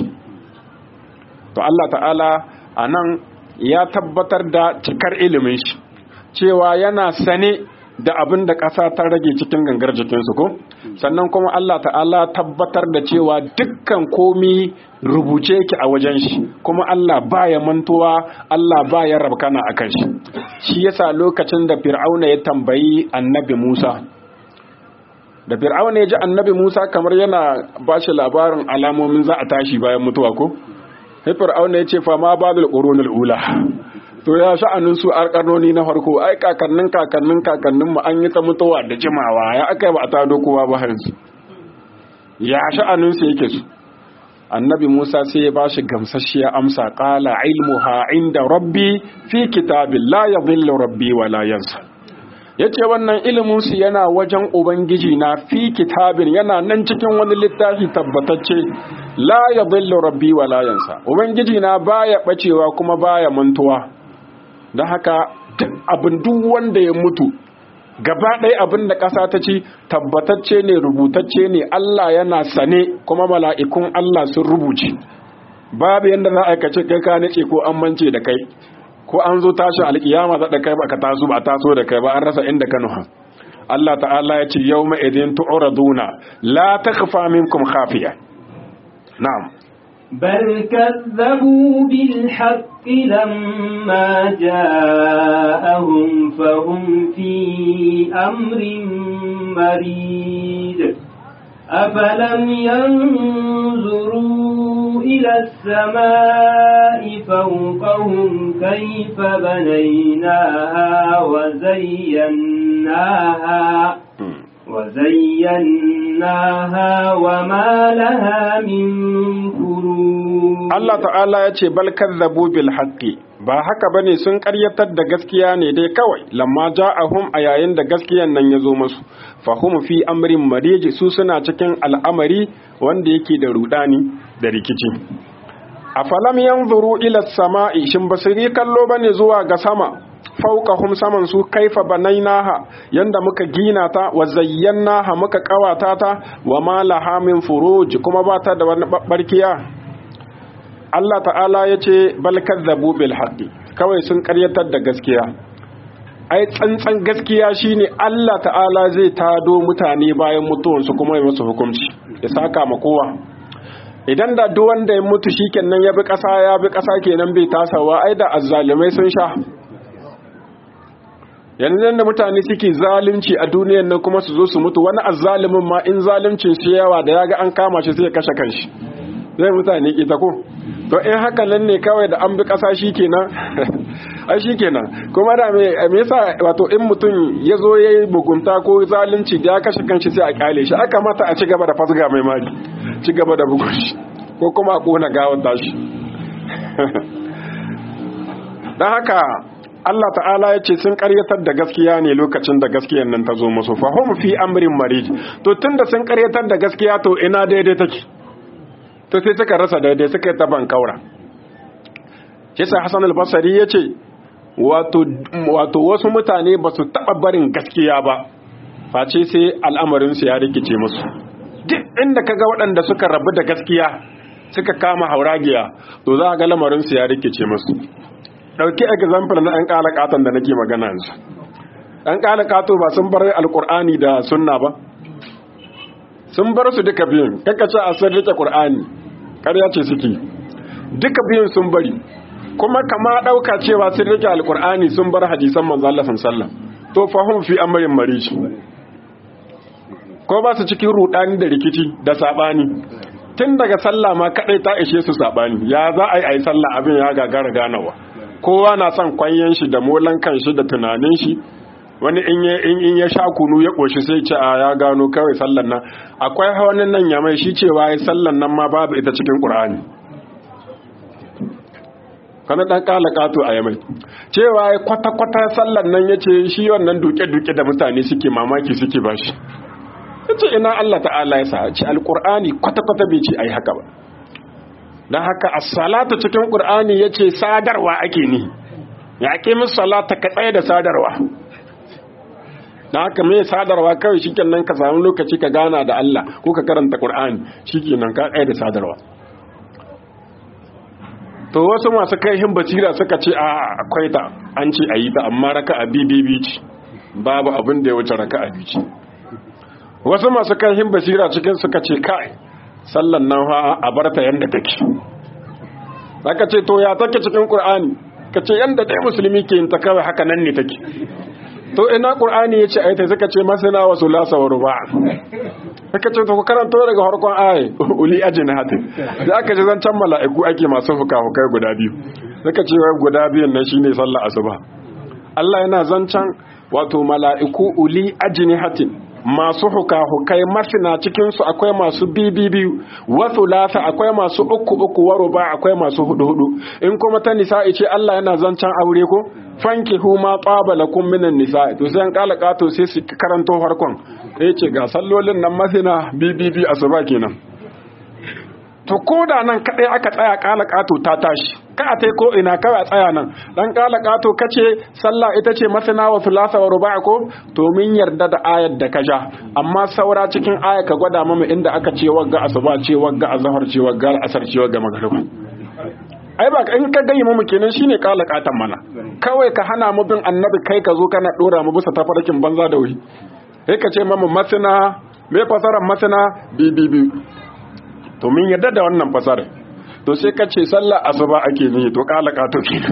to Allah ta'ala a nan ya tabbatar da cikar ilimin shi cewa yana sane da abin da ƙasa ta rage cikin gangar jikinsu ko sannan kuma Allah ta'ala tabbatar da cewa dukkan komi rubuce yake a wajen shi kuma Allah baya mantuwa Allah baya rabkana akan shi shi yasa lokacin da fir'auna ya tambayi annabi Musa da fir'auna ya ji annabi Musa kamar yana ba shi labarin alamomin za a tashi bayan mutuwa ko sai fir'auna ya ce fa ma badul qurunul ula to ya sha'anin su karnoni na farko ai kakannin kakannin kakannin mu an yi ta mutuwa da jimawa ya aka ba a tado kowa ba yanzu ya sha'anin su yake su annabi Musa sai ya bashi gamsasshiya amsa qala ilmuha inda rabbi fi kitabil la yadhillu rabbi wa la yansa yace wannan ilimin su yana wajen ubangiji na fi kitabin yana nan cikin wani littafi tabbatacce la yadhillu rabbi wa la yansa ubangiji na baya bacewa kuma baya mantuwa don haka abin duk wanda ya mutu gaba ɗaya abin da ƙasa ta ci tabbatacce ne rubutacce ne Allah yana sane kuma mala'ikun Allah sun rubuce babu yadda za a aikace kai ka nace ko an mance da kai ko an zo tashin alkiyama za da kai ba ka taso ba taso da kai ba an rasa inda ka nuha Allah ta'ala ya ce yau ma'idin tu'raduna la takhfa minkum khafiya na'am بل كذبوا بالحق لما جاءهم فهم في أمر مريد أفلم ينظروا إلى السماء فوقهم كيف بنيناها وزيناها وزيناها وما لها من فروج Allah ta'ala ya ce bal kazzabu bil haqqi ba haka bane sun ƙaryatar da gaskiya ne dai kawai lamma ja'ahum a yayin da gaskiyan nan ya zo musu fahum fi amrin mariji su suna cikin al'amari wanda yake da rudani da rikici afalam yanzuru ila samai shin basiri kallo bane zuwa ga sama fauqahum saman su kaifa banainaha yanda muka gina ta wa zayyanaha muka kawata ta wa ma laha min furuj kuma ba ta da wani barkiya Allah ta'ala ya ce bal kazzabu bil haqqi kawai sun karyatar da gaskiya ai tsantsan gaskiya shine Allah ta'ala zai tado mutane bayan mutuwansu kuma ya musu hukunci ya saka ma kowa idan da duk wanda ya mutu shikenan ya bi ƙasa ya bi ƙasa kenan bai tasawa ai da azzalimai sun sha yanzu da mutane suke zalunci a duniyar nan kuma su zo su mutu wani azzalimin ma in zaluncin shi yawa da yaga an kama shi sai ya kashe kanshi zai mutane ki ta ko to in haka nan ne kawai da an bi kasa shikenan ai shikenan kuma da me me yasa wato in mutum ya zo yayi bugunta ko zalunci da ya kashe kanshi sai a kyale shi aka mata a ci gaba da fasga mai mari ci gaba da bugun shi ko kuma a kona gawar tashi dan haka Allah ta'ala ya ce sun karyatar da gaskiya ne lokacin da gaskiyan nan ta zo musu fahim fi amrin marij to tunda sun karyatar da gaskiya to ina daidai take to sai suka rasa daidai suka yi taban kaura kisa Hassan al-Basri ya ce wato wato wasu mutane ba su taba barin gaskiya ba face sai al'amarin su ya rikice musu duk inda kaga waɗanda suka rabu da gaskiya suka kama hauragiya to za a ga lamarin su ya rikice musu ɗauki example na 'yan ƙalaƙatan da nake magana yanzu 'yan ƙalaƙato ba sun bar alƙur'ani da sunna ba sun bar su duka biyun ce a sun rike ƙur'ani ƙarya ce suke duka biyun sun bari kuma kama ɗauka cewa sun rike alƙur'ani sun bar hadisan manzo Allah sallam to fahim fi amrin marishi ko ba su cikin rudani da rikici da sabani tun daga sallah ma kadai ta ishe su sabani ya za a yi a yi sallah abin ya gagara ganawa kowa na son kwanyen shi da molan kan shi da tunanin shi wani in ya sha kunu ya ƙoshi sai ce a ya gano kawai sallan nan akwai wani nan ya mai shi cewa ya sallan nan ma babu ita cikin ƙur'ani kana ɗan ƙala ƙato a yamai cewa ya kwata-kwata sallan nan ya ce shi wannan duke-duke da mutane suke mamaki suke ba shi ya ce ina Allah ta'ala ya sa ce alƙur'ani kwata-kwata bai ce a yi haka ba don haka as-salatu cikin qur'ani yace sadarwa ake ni ya ake musu salata ka tsaye da sadarwa don haka mai sadarwa kawai shikenan ka samu lokaci ka gana da Allah ko ka karanta qur'ani shikenan ka tsaye da sadarwa to wasu masu kaihin basira suka ce a akwai ta an ce a yi ta amma raka'a bibibi ce babu abin da ya wuce raka'a biyu ce wasu masu kaihin basira cikin suka ce kai sallan nan ha a bar ta yanda take zaka ce to ya take cikin qur'ani kace yanda dai musulmi ke yin ta kawai haka nan ne take to ina qur'ani yace ayata suka ce masana wa sulasa wa ruba suka ce to ku karanto daga farkon ayi uli ajnahatin da aka ji zancan mala'iku ake masu fuka-fukai guda biyu suka ce wai guda biyun nan shine sallar asuba Allah yana zancan wato mala'iku uli ajnihatin masu huka-hukai masina cikinsu akwai masu biyu wasu lasa akwai masu uku uku waro ba akwai masu hudu hudu in kuma ta nisa'i ce Allah yana zancen aure ko fanki huma qabala kum minan nisa'i to sai an kala kato sai su karanto farkon sai ce ga sallolin nan masina bibibi asuba kenan to ko da nan kadai aka tsaya kala kato ta tashi ka a tai ko ina kawai a tsaya nan dan kala kato kace sallah ita ce masana wa thulatha wa ruba' ko to min yarda da ayar da ka ja amma saura cikin aya ka gwada mama inda aka ce wagga asuba ce wagga azhar ce wagga asar ce wagga magriba ai ba in ka gayyi mu kenan shine kala katan mana kawai ka hana mu bin annabi kai ka zo kana dora mu bisa tafarkin banza da wuri sai ka ce mamu masana me fasarar masana bi bi bi to min yadda da wannan fasarar to sai ka ce sallar asuba ake nihi to kala kato kenan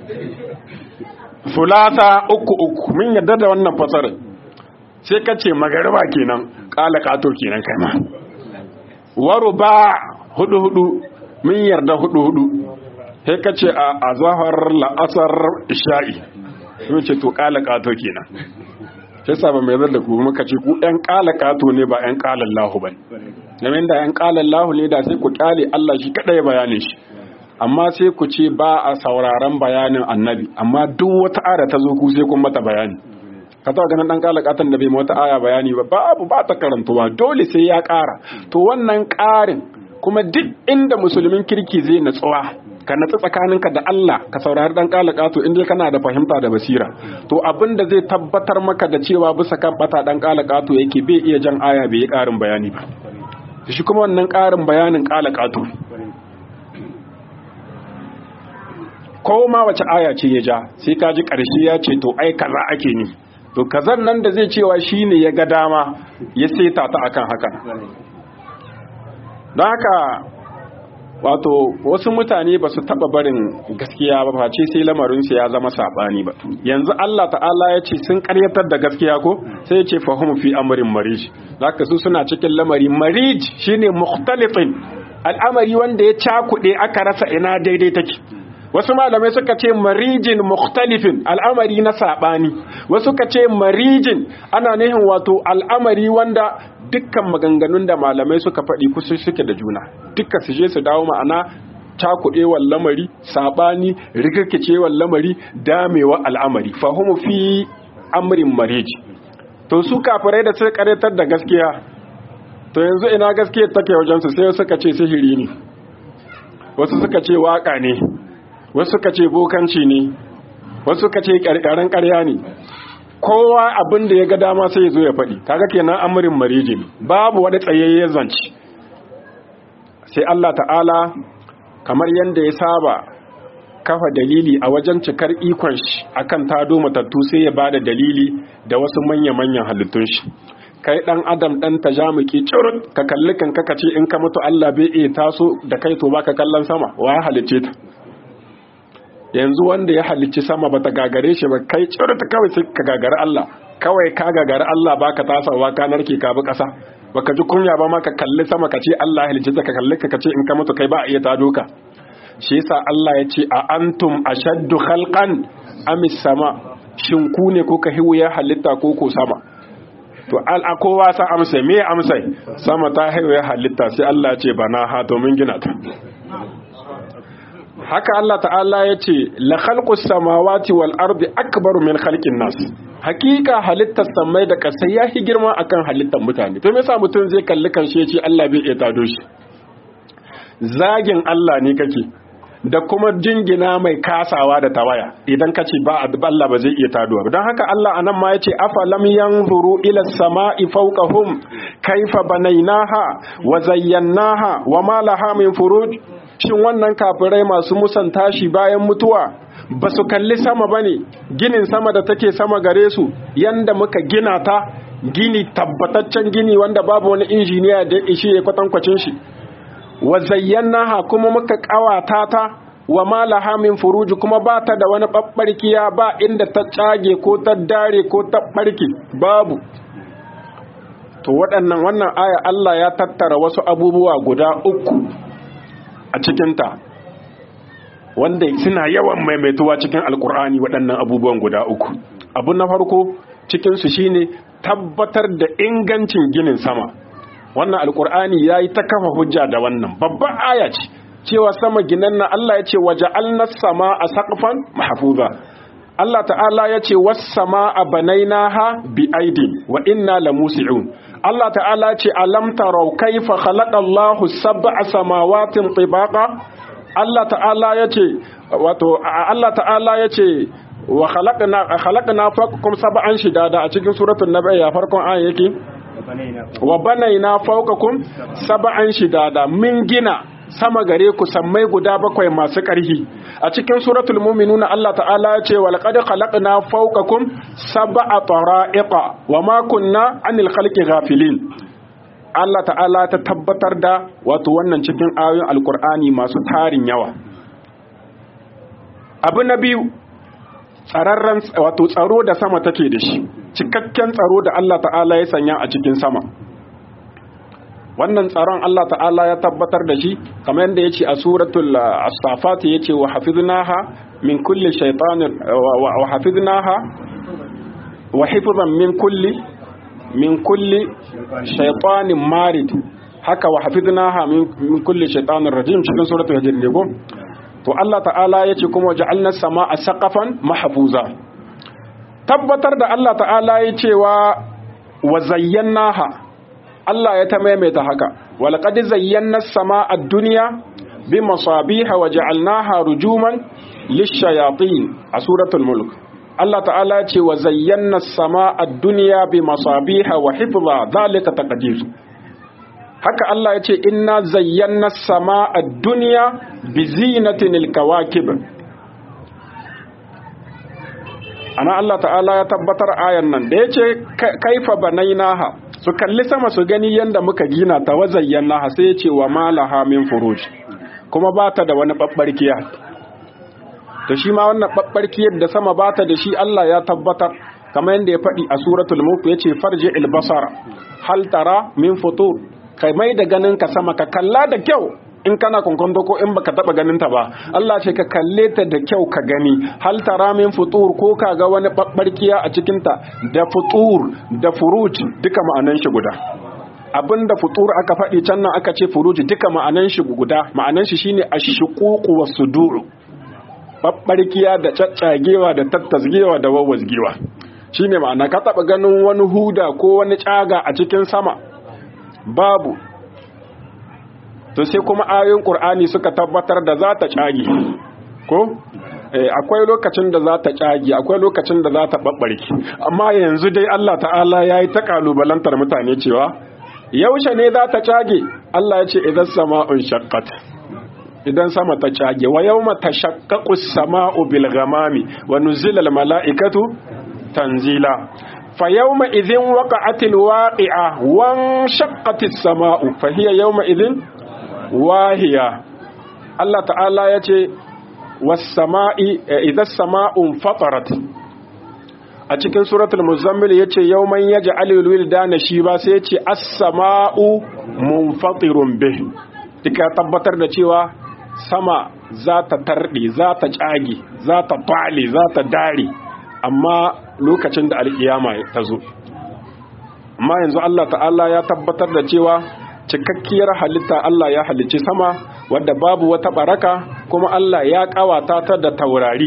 sulasa uku uku min yadda da wannan fasarar sai ka ce magariba kenan kala kato kenan kai ma waruba hudu hudu min yarda hudu hudu sai ka ce a azahar la'asar isha'i sun ce to kala kato kenan sai sa ba mai zar da ku muka ce ku ɗan kala kato ne ba ɗan kala lahu ba domin da ɗan kala lahu ne da sai ku kyale Allah shi kaɗai bayanin shi amma sai ku ce ba a sauraron bayanin annabi amma duk wata ara ta zo ku sai kun mata bayani ka taɓa ganin ɗan kala katon da bai wata aya bayani ba babu ba ta karantuwa dole sai ya ƙara to wannan ƙarin kuma duk inda musulmin kirki zai natsuwa ka natsu tsakaninka da Allah ka saurari dan kalakato in dai kana da fahimta da basira to abin da zai tabbatar maka da cewa bisa kan bata dan kalakato yake bai iya jan aya bai yi karin bayani ba shi kuma wannan karin bayanin kalakato ko ma wace aya ce ya ja sai ka ji karshe ya ce to ai kaza ake ni to kazan nan da zai cewa shine ya ga dama ya seta ta akan haka don haka wato wasu mutane ba su taba barin gaskiya ba face sai lamarinsu ya zama sabani ba yanzu Allah ta'ala ya ce sun karyatar da gaskiya ko sai ya ce fahimu fi amrin marij zaka su suna cikin lamari marij shine mukhtalifin al'amari wanda ya cakuɗe aka rasa ina daidai take wasu malamai suka ce marijin mukhtalifin al'amari na sabani wasu ka ce marijin ana nihin wato al'amari wanda dukkan maganganun da malamai suka faɗi kusa suke da juna dukkan su je su dawo ma'ana cakuɗewar lamari saɓani rikirkicewar lamari damewa al'amari fahimu fi amrin mariji to su kafirai da suka karetar da gaskiya to yanzu ina gaskiya take wajensu sai suka ce sihiri ne wasu suka ce waka ne wasu suka ce bokanci ne wasu suka ce ƙarƙarin ƙarya ne kowa abin da ya ga dama sai ya zo ya faɗi kaga kenan amurin mariji ne babu wani tsayayyen zanci sai Allah ta'ala kamar yadda ya saba kafa dalili a wajen cikar ikon shi akan tado matattu sai ya bada dalili da wasu manya-manyan halittun shi kai dan adam dan tajamuki curut ka kalli kan kaka ce in ka mutu Allah bai iya taso da kai to baka kallon sama wa ya halicce ta yanzu wanda ya halicci sama bata gagare shi ba kai curut kawai sai ka gagari Allah kawai ka gagari Allah baka tasawa ka narke ka bi kasa baka ji kunya ba ma ka kalli sama ka ce Allah halicce ka kalli ka ce in ka mutu kai ba a iya tado ka shi yasa Allah ya ce a antum ashaddu khalqan amis sama shin ku ne ko ka hiwuya halitta ko ko sama to al kowa sa amsa me amsa sama ta hiwuya halitta sai Allah ya ce bana ha to mun gina ta haka Allah ta'ala ya ce la khalqus samawati wal ardi akbaru min khalqin nas hakika halittar samai da kasai ya hi girma akan halittar mutane to me yasa mutum zai kalli kan shi ya ce Allah bai iya tado shi zagin Allah ne kake da kuma jingina mai kasawa da tawaya idan ka ce ba Allah ba zai iya taduwa don haka Allah anan ma yace afalam yanzuru ila samai fawqahum kaifa banaynaha wa zayyanaha wa ma laha min furuj shin wannan kafirai masu musan tashi bayan mutuwa ba su kalli sama bane ginin sama da take sama gare su yanda muka gina ta gini tabbataccen gini wanda babu wani injiniya da ya ishi ya kwatankwacin shi wa zayyanaha kuma muka kawata ta wa malaha min furuji kuma ba ta da wani babbarkiya ba inda ta tsage ko ta dare ko ta barki babu to waɗannan wannan aya Allah ya tattara wasu abubuwa guda uku a cikinta wanda suna yawan maimaituwa cikin alkur'ani waɗannan abubuwan guda uku abu na farko cikinsu shine tabbatar da ingancin ginin sama wannan alkur'ani ya yi ta kafa hujja da wannan babban aya ce cewa sama ginan na Allah ya ce waje sama a saƙafan mahafuza Allah ta'ala ya ce wasu sama a banaina ha bi aidin wa inna la musi'un Allah ta'ala ce alam tarau kaifa khalaqa Allahu sab'a samawatin tibaqa Allah ta'ala yace wato Allah ta'ala yace wa khalaqna khalaqna fawqakum sab'an shidada a cikin suratul nabai ya farkon ayan yake wa banaina fawqakum sab'an shidada min gina sama gare ku sammai guda bakwai masu ƙarfi a cikin suratul mu'minuna Allah ta'ala ya ce wal qad khalaqna fawqakum sab'a tara'iqa wa ma kunna 'anil khalqi ghafilin Allah ta'ala ta tabbatar da wato wannan cikin ayoyin alkur'ani masu tarin yawa abu na biyu tsararren wato tsaro da sama take da shi cikakken tsaro da Allah ta'ala ya sanya a cikin sama wannan tsaron Allah ta'ala ya tabbatar da shi kamar yadda yace a suratul as-safat yace wa hafiznaha min kulli shaytanin wa hafiznaha wa hifzan min kulli min kulli shaytanin marid haka wa hafiznaha min kulli shaytanir rajim cikin suratul hijr ne ko to Allah ta'ala yace kuma ja'alna samaa saqafan mahfuza tabbatar da Allah ta'ala yace wa wa zayyanaha Allah ya ta maimaita haka walqad zayyana as-samaa ad-dunya bimasabiha wa ja'alnaha rujuman lish-shayatin a suratul mulk Allah ta'ala ce wa zayyana as-samaa ad-dunya bimasabiha wa hifza dhalika taqdir haka Allah ya ce inna zayyana as-samaa ad-dunya bizinatin al-kawakib ana Allah ta'ala ya tabbatar ayan nan da yace kaifa banainaha su kalli sama su gani yadda muka gina ta wazayyan na sai ya ce wa malaha min furuj kuma ba ta da wani ɓaɓɓarkiya da shi ma wannan ɓaɓɓarkiyar da sama ba ta da shi Allah ya tabbatar kamar yadda ya faɗi a suratul mulk ya ce farji ilbasara hal tara min futur kai mai da ganin ka sama ka kalla da kyau in kana kwankwanto ko in baka taba ganin ta ba Allah ce ka kalle ta da kyau ka gani hal tara min futur ko ka ga wani babbarkiya a cikin ta da futur da furuj duka ma'anan shi guda abinda futur aka faɗi can nan aka ce furuj duka ma'anan shi guda ma'anan shi shine ashququ wasudur babbarkiya da caccagewa da tattasgewa da wawwazgewa shine ma'ana ka taba ganin wani huda ko wani caga a cikin sama babu to sai kuma ayoyin qur'ani suka tabbatar da za ta cage ko akwai lokacin da za ta cage akwai lokacin da za ta babbarki amma yanzu dai Allah ta'ala yayi ta kalubalantar mutane cewa yaushe ne za ta cage Allah ya ce idan sama'un shaqqat idan sama ta cage wa yawma tashaqqaqu as-sama'u bil ghamami wa nuzila al mala'ikatu tanzila fa yawma idhin waqa'atil waqi'a wan shaqqatis sama'u fa hiya yawma idhin wahiya Allah ta'ala ya ce wasama'i idan sama'un fatarat a cikin suratul muzammil ya ce yau man yaji alilwil dana shi ba sai ya ce as-sama'u munfatirun bih duka tabbatar da cewa sama za ta tarɗe za ta ƙage za ta fale za ta dare amma lokacin da alƙiyama ta zo amma yanzu Allah ta'ala ya tabbatar da cewa cikakkiyar halitta Allah ya halicci sama wadda babu wata baraka kuma Allah ya kawata ta da taurari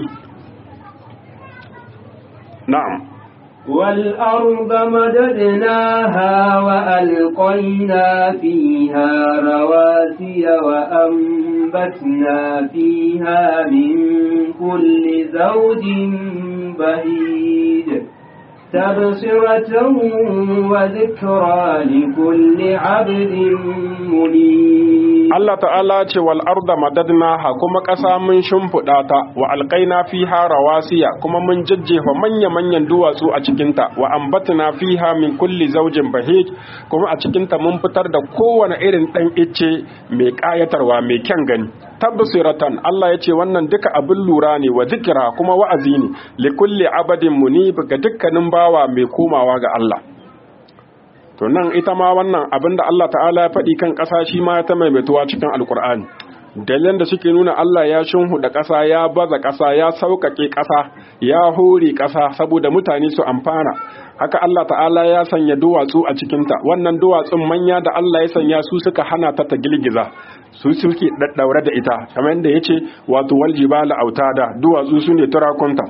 na'am والأرض مددناها وألقينا فيها رواسي وأنبتنا فيها من كل زوج بهيد تبصرة وذكرى لكل عبد منيب Allah ta'ala ce wal arda madadnaha kuma ƙasa mun shimfiɗa ta wa alƙaina fiha rawasiya kuma mun jajjefa manya manyan duwatsu a cikinta wa ambatna fiha min kulli zaujin bahij kuma a cikinta mun fitar da kowane irin ɗan icce mai ƙayatarwa mai kyan gani tabbasiratan Allah ya ce wannan duka abin lura ne wa zikira kuma wa'azi ne li kulli abadin munib ga dukkanin bawa mai komawa ga Allah to nan ita ma wannan abinda Allah ta'ala ya faɗi kan ƙasa shi ma ta maimaituwa cikin alkur'ani dalilan da suke nuna Allah ya shunhuda ƙasa ya baza ƙasa ya sauƙaƙe ƙasa ya hore ƙasa saboda mutane su amfana haka Allah ta'ala ya sanya duwatsu a cikinta wannan duwatsun manya da Allah ya sanya su suka hana ta ta girgiza su suke daddaure da ita kamar yadda yace wato wal jibala autada duwatsu su ne turakunta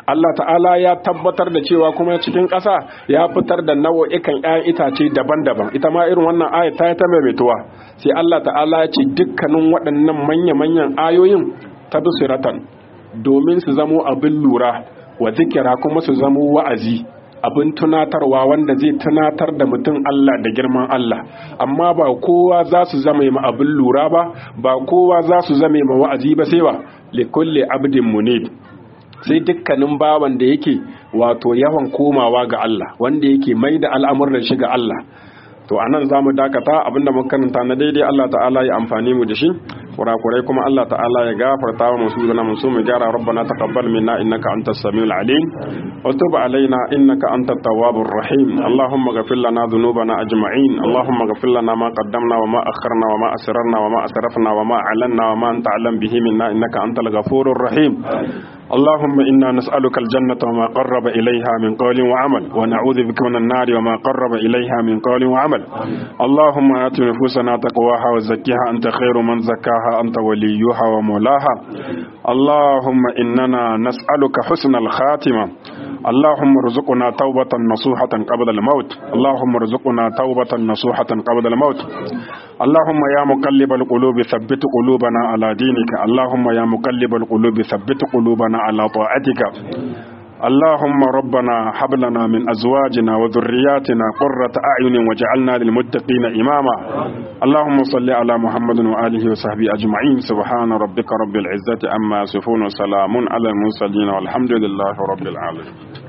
Allah ta'ala ya tabbatar da cewa kuma cikin ƙasa ya fitar da nau'ikan 'ya'yan itace daban-daban ita ma irin wannan aya ta ta maimaituwa sai Allah ta'ala ya ce dukkanin waɗannan manya-manyan ayoyin tabsiratan domin su zamo abin lura wa zikira kuma su zamo wa'azi abin tunatarwa wanda zai tunatar da mutum Allah da girman Allah amma ba kowa za su zama ma abin lura ba ba kowa za su zama ma wa'azi ba sai wa likulli abdin munib sai dukkanin bawan da yake wato yawan komawa ga Allah wanda yake mai da al'amuran shi ga Allah to anan za mu dakata abinda muka karanta na daidai Allah ta'ala ya amfani mu da shi kurakurai kuma Allah ta'ala ya gafarta wa musu zana musu mu gyara rabbana taqabbal minna innaka antas samiul alim wa tub alaina innaka antat tawwabur rahim allahumma ghfir lana dhunubana ajma'in allahumma ghfir lana ma qaddamna wa ma akharna wa ma asrarna wa ma asrafna wa ma alanna wa ma anta alam bihi minna innaka antal ghafurur rahim اللهم إنا نسألك الجنة وما قرب إليها من قول وعمل ونعوذ بك من النار وما قرب إليها من قول وعمل اللهم آت نفوسنا تقواها وزكها أنت خير من زكاها أنت وليها ومولاها اللهم إننا نسألك حسن الخاتمة اللهم ارزقنا توبة نصوحة قبل الموت اللهم ارزقنا توبة نصوحة قبل الموت اللهم يا مقلب القلوب ثبت قلوبنا على دينك اللهم يا مقلب القلوب ثبت قلوبنا على طاعتك اللهم ربنا هب لنا من ازواجنا وذرياتنا قرة اعين واجعلنا للمتقين اماما اللهم صل على محمد واله وصحبه اجمعين سبحان ربك رب العزة عما يصفون وسلام على المرسلين والحمد لله رب العالمين